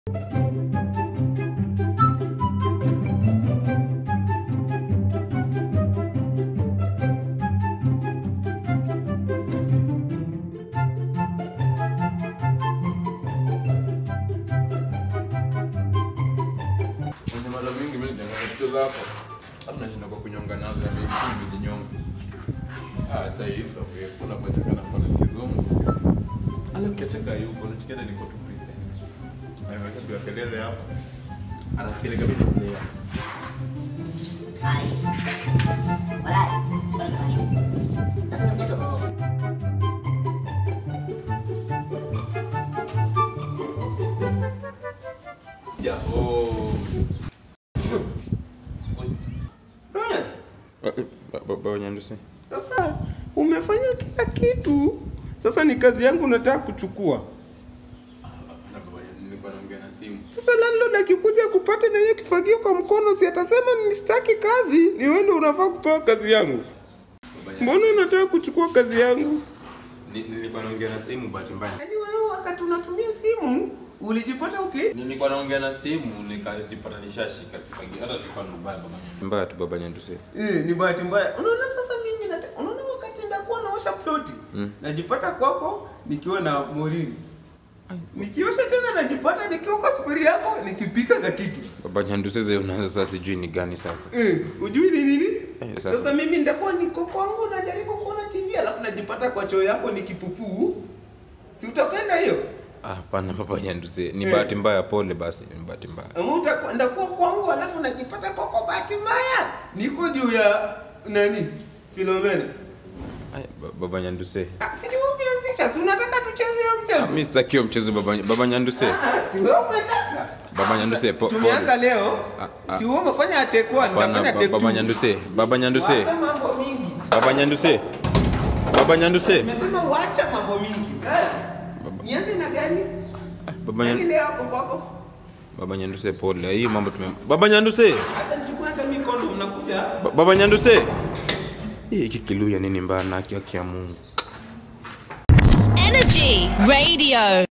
Kwenye mara mingi mimi nikiangalia picha zako hata nashinda kwa kunyonga nazo ya mimi nijinyonga. Ah, cha hizo wewe kuna kwa kana kwa kizungu. Ana kiateka yuko na chikenda niko tu freestyle. Aiweka kwa kelele hapa. Anafikiri kama ni mlea. Hai. Walai. Bora nafanya. Sasa tunakuja tu. Ya, oh. Baba Nyandusi. Sasa umefanya kila kitu, sasa ni kazi yangu nataka kuchukua. Na baba nilikuwa naongea na simu. Sasa landlord akikuja kupata na hiyo kifagio kwa mkono, si atasema nistaki kazi, ni wewe ndio unafaa kupewa kazi yangu. Baba Mbona unataka kuchukua kazi yangu? Ni- nilikuwa naongea na simu bahati mbaya. Yaani wewe wakati unatumia simu ulijipata okay? Nilikuwa naongea na simu nikajipata nishashika kifagio. Hata sikuwa na mbaya baba. Mbaya tu baba Nyandusi. Eh, ni bahati mbaya. Unaona sasa mimi nata, unaona wakati ndakuwa naosha ploti Mm. najipata kwako nikiwa na morini nikiosha tena najipata nikiwa kwa sufuria yako nikipika ka kitu Baba Nyandusi zile unaanza sasa sijui ni gani sasa. Eh, ujui ni nini? Eh, sasa. sasa. mimi nitakuwa niko kwangu najaribu kuona TV alafu najipata kwa choo yako nikipupuu. Si utapenda hiyo? Ah, hapana baba Nyandusi. Ni Eh. bahati mbaya pole basi, ni bahati mbaya. Ama utakuwa ndakuwa kwangu alafu najipata kwako bahati mbaya. Niko juu ya nani? Filomena. Ay, ba- baba Nyandusi. Ah, si ni wewe umeanzisha, si unataka tucheze hiyo mchezo? Mimi sitaki hiyo mchezo baba baba Nyandusi. Ah, si wewe umetaka. Baba Nyandusi po- Tumeanza pole. leo. Ah, ah. Si wewe umefanya atekwa, Hapana nitafanya ba- take baba two. Nyandusi. Baba Nyandusi. Wacha mambo mingi. Baba Nyandusi. Baba Nyandusi. Nimesema wacha mambo mingi. Sasa Baba- nianze na gani? Baba Nani Nyandusi. leo hapo kwako? Baba Nyandusi pole. Hii mambo tume Baba Nyandusi. Acha nichukue hata mikono mnakuja. Ba- Baba Nyandusi. Hii hiki kiluya nini mbaya na haki ya Mungu. Energy Radio.